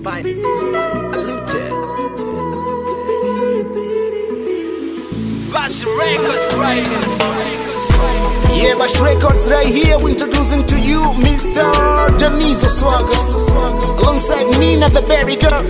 by Alute. Bash Records, Yeah, Bash Records right here. We're introducing to you Mr. Janizo Swagger. Alongside Nina the Berry Girl.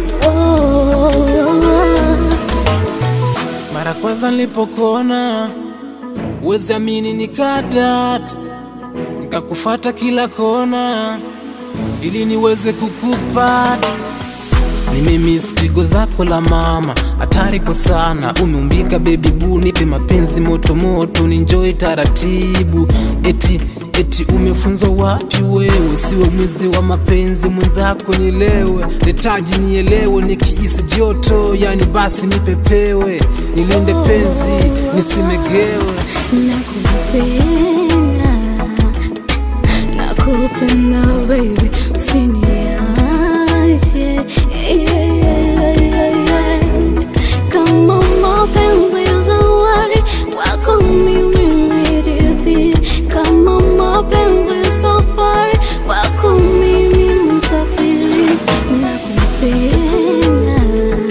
Mara kwanza nilipokuona uwezi amini, nikadata nikakufata kila kona ili niweze kukupata. Nimemiss pigo zako la mama, hatari kwa sana. Umeumbika baby boo, nipe mapenzi moto moto, ninjoy taratibu. Eti eti umefunzwa wapi wewe? Siwe mwizi wa mapenzi mwenzako, nielewe nitaji nielewe, nikiisi joto yani basi nipepewe, nilinde penzi nisimegewe. Nakupenda, nakupenda baby, usiniache yeah, yeah, yeah, yeah. Kama mapenzi ya zawadi kwako mimi niridhi, kama mapenzi ya safari kwako mimi msafiri. Nakupenda,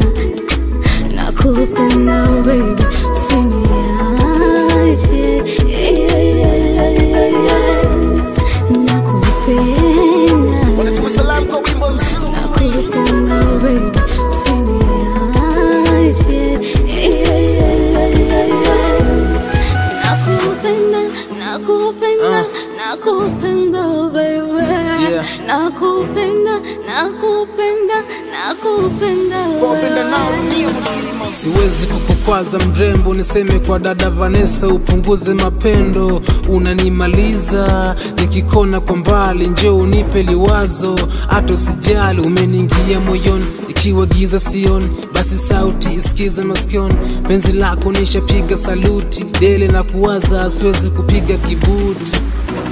nakupenda baby, usiniache yeah, yeah, yeah, yeah, yeah. Nakupenda Wanatuma salamu kwa wimbo mzuri. Nakupenda baby, usiniache yeah, yeah, yeah, yeah, yeah. Nakupenda, nakupenda, nakupenda baby Yeah. Nakupenda, nakupenda, nakupenda Kwa wapenda wewe. nao dunia mzima. Siwezi kukukwaza mrembo, niseme kwa dada Vanessa, upunguze mapendo, unanimaliza nikikona kwa mbali, njoo unipe liwazo, hata usijali, umeniingia moyoni, ikiwa giza sioni, basi sauti isikize masikioni, penzi lako nishapiga saluti, dele na kuwaza, siwezi kupiga kibuti